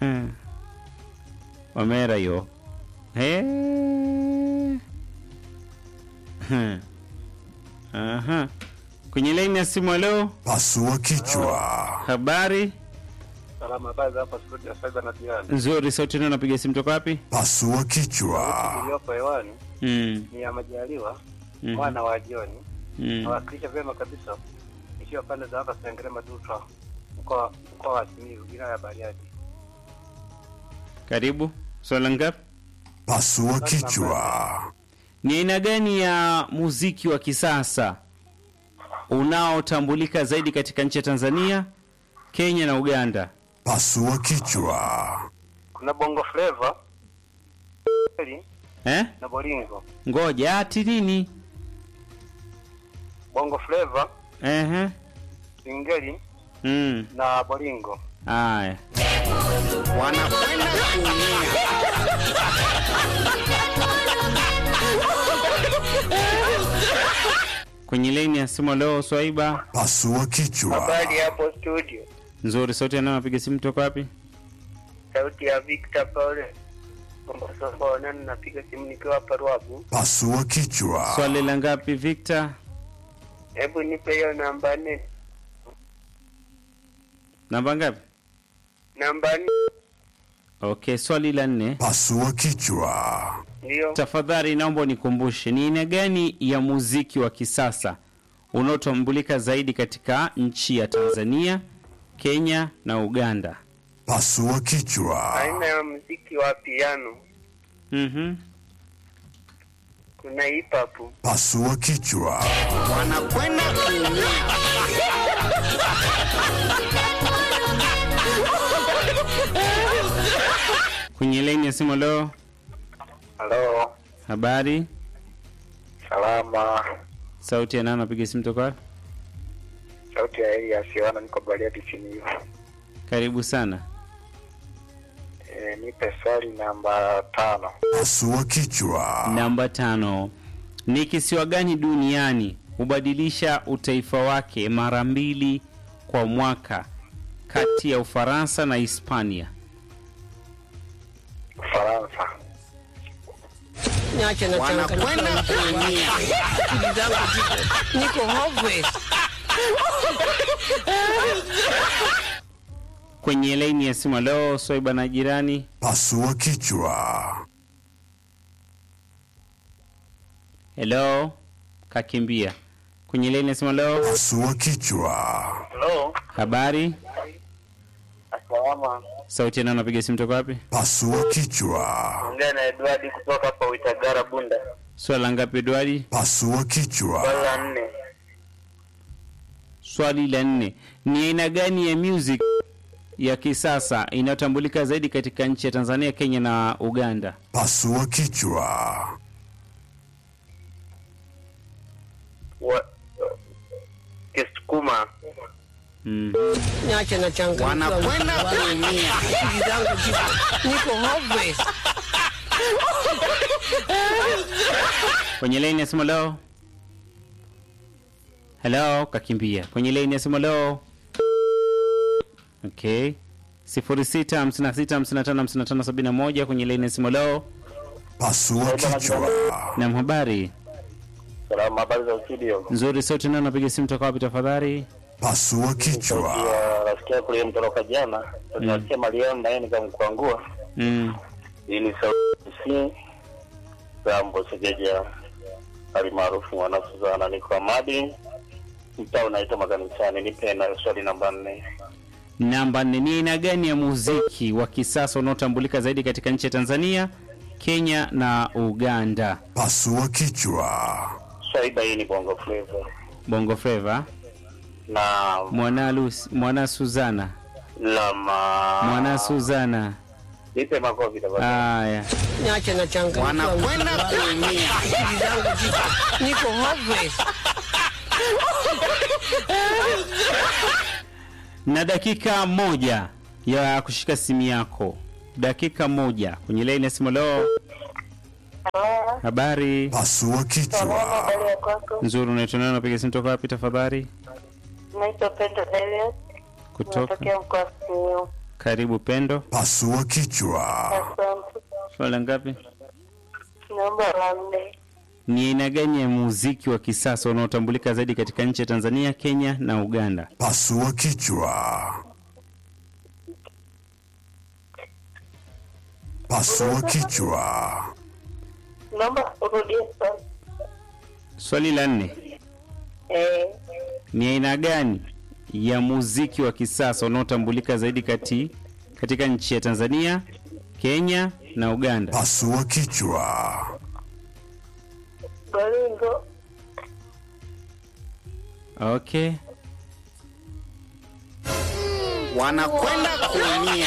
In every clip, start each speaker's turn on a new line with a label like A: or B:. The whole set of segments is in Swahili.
A: Hmm. Wamera hiyo. Eh. Hmm. Aha. Kwenye laini ya simu leo,
B: Pasua kichwa.
A: habari
C: Salama, habari za hapa studio sasa na jirani.
A: nzuri. Sauti ndio napiga simu toka wapi?
B: Pasua kichwa.
C: Iliyopo hewani
A: Mm.
C: ni ya Majaliwa
A: Mhm.
C: mwana wa Joni.
A: Mm.
C: Nawakilisha vyema kabisa ikiwa pande za hapa Sengerema Dutra mkoa mkoa wa Simiyu wilaya ya Bariadi.
A: Karibu. Swala ngapi?
B: Pasua kichwa.
A: Ni aina gani ya muziki wa kisasa unaotambulika zaidi katika nchi ya Tanzania, Kenya na Uganda?
B: Pasua kichwa.
C: Kuna Bongo Flava
A: Eh?
C: na Bolingo.
A: Ngoja ati nini?
C: Bongo Flava,
A: Ehe.
C: Singeli
A: Mm.
C: na Bolingo.
A: Aya.
D: wanakwenda kuumia.
A: Kwenye laini ya simu leo Swaiba.
B: Pasua kichwa.
E: Habari hapo studio,
A: Nzuri, sauti anayo napiga simu toka wapi?
E: sauti ya Victor Paul Kombosofonani, napiga simu nikiwa hapa Ruabu.
B: Pasua kichwa.
A: Swali la ngapi Victor?
E: Hebu nipe hiyo namba nne,
A: Namba ngapi?
E: namba nne
A: Okay, swali la nne.
B: Pasua kichwa.
E: ndio
A: Tafadhali naomba unikumbushe ni aina gani ya muziki wa kisasa unaotambulika zaidi katika nchi ya Tanzania, Kenya na Uganda?
B: Pasua kichwa.
E: aina ya muziki wa piano.
A: Mhm.
E: Kuna hip hop,
B: Pasua kichwa.
D: wanakwenda kuumia.
A: Kwenye laini ya simu leo,
C: Halo,
A: habari?
C: salama.
A: Sauti ya nani napiga simu toka wapi?
C: Sauti ya Elias Yohana, niko Bariadi Simiyu.
A: Karibu sana.
C: E, nipe swali namba tano.
B: Pasua kichwa.
A: Namba tano. Ni kisiwa gani duniani hubadilisha utaifa wake mara mbili kwa mwaka kati ya Ufaransa na Hispania?
C: Ufaransa.
F: Niache na
D: Wanakwenda kuumia.
F: Akili zangu ziko niko hopeless.
A: Kwenye laini ya simu leo, Swaiba na jirani.
B: Pasua kichwa.
A: Hello, kakimbia. Kwenye laini ya simu leo,
B: Pasua kichwa.
C: Halo,
A: habari?
C: salama.
A: Sauti ya nani napiga simu toka wapi?
B: Pasua kichwa.
E: ongea na Edward kutoka hapa Uitagara Bunda.
A: Swala ngapi Edwadi?
B: Pasua
E: Swali
B: kichwa.
E: la nne,
A: Swali la nne. Ni aina gani ya music ya kisasa inayotambulika zaidi katika nchi ya Tanzania, Kenya na Uganda?
B: Pasua kichwa.
E: wa Kisukuma,
A: Mm.
F: Niache na changamoto.
D: Wanakwenda kuumia.
F: Akili zangu ziko niko hopeless.
A: Kwenye laini ya simu leo. Hello, kakimbia. Kwenye laini ya simu leo. Okay. 0656555571 kwenye laini ya simu leo.
B: Pasua kichwa.
A: Na habari
C: Salama, habari za studio.
A: nzuri, sauti nani napiga simu toka wapi tafadhali?
B: Pasua kichwa.
C: Ya rafiki yako ile mtoroka jana, tunasikia Mariam na yeye nikamkwangua.
A: Mm.
C: Hii ni sauti si Rambo Segeja alimaarufu mwana Suzana, niko Amadi, mtaa unaitwa makanisani. Nipe na swali namba nne.
A: Namba nne, ni aina gani ya muziki wa kisasa unaotambulika zaidi katika nchi ya Tanzania, Kenya na Uganda?
B: Pasua kichwa.
C: Swaiba hii ni bongo flava
A: Bongo Flava,
C: na
A: mwana Lucy, mwana Suzana,
C: lama
A: mwana Suzana.
C: nipe makofi tafadhali.
A: Haya,
F: Niache na changamoto.
D: Wanakwenda kuumia.
F: Akili zangu ziko niko hopeless.
A: na dakika moja ya kushika simu yako, dakika moja kwenye laini ya simu. Leo habari
B: Pasua kichwa.
E: habari ya kwako?
A: nzuri, unaitwa nani? Unapiga simu toka wapi tafadhali?
E: Naitwa Pendo Elias,
A: Kutoka
E: natokea mkoa wa Simiyu.
A: Karibu Pendo.
B: Pasua kichwa.
E: Asante.
A: Swala ngapi?
E: Namba la nne.
A: Ni aina gani ya muziki wa kisasa unaotambulika zaidi katika nchi ya Tanzania, Kenya na Uganda?
B: Pasua kichwa. Pasua kichwa.
E: Naomba urudie swali.
A: Swali la nne,
E: Eh,
A: ni aina gani ya muziki wa kisasa unaotambulika zaidi kati katika nchi ya Tanzania, Kenya na Uganda?
B: Pasua kichwa.
E: Baringo.
A: Okay.
D: wanakwenda kuumia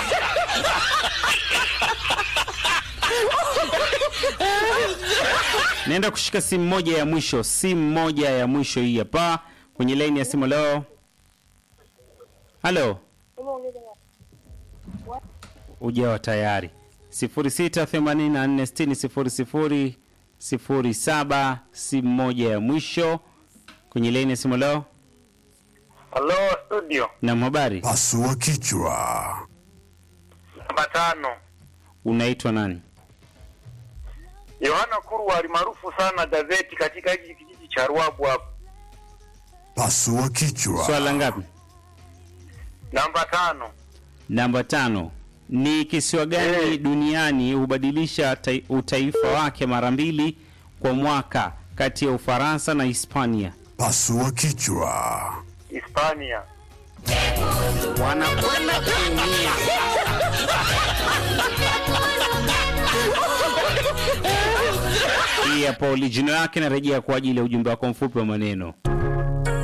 A: Naenda kushika simu moja ya mwisho, simu moja ya mwisho hii hapa kwenye laini ya simu. Leo, halo, ujawa tayari 0684600007 simu moja ya mwisho kwenye laini ya simu. Leo
C: Halo studio,
A: na habari,
B: Pasua kichwa.
C: namba tano.
A: unaitwa nani?
C: Yohana Kurwa alimaarufu sana gazeti katika hiki kijiji cha Ruabu hapo.
B: Pasua kichwa.
A: Swala ngapi?
C: Namba tano.
A: Namba tano. Ni kisiwa gani
C: Eh.
A: duniani hubadilisha tai- utaifa wake mara mbili kwa mwaka kati ya Ufaransa na Hispania?
B: Pasua kichwa.
C: Hispania.
D: wanakwenda kuumia
A: Hii hapo jina lake narejea kwa ajili ya ujumbe wako mfupi wa maneno.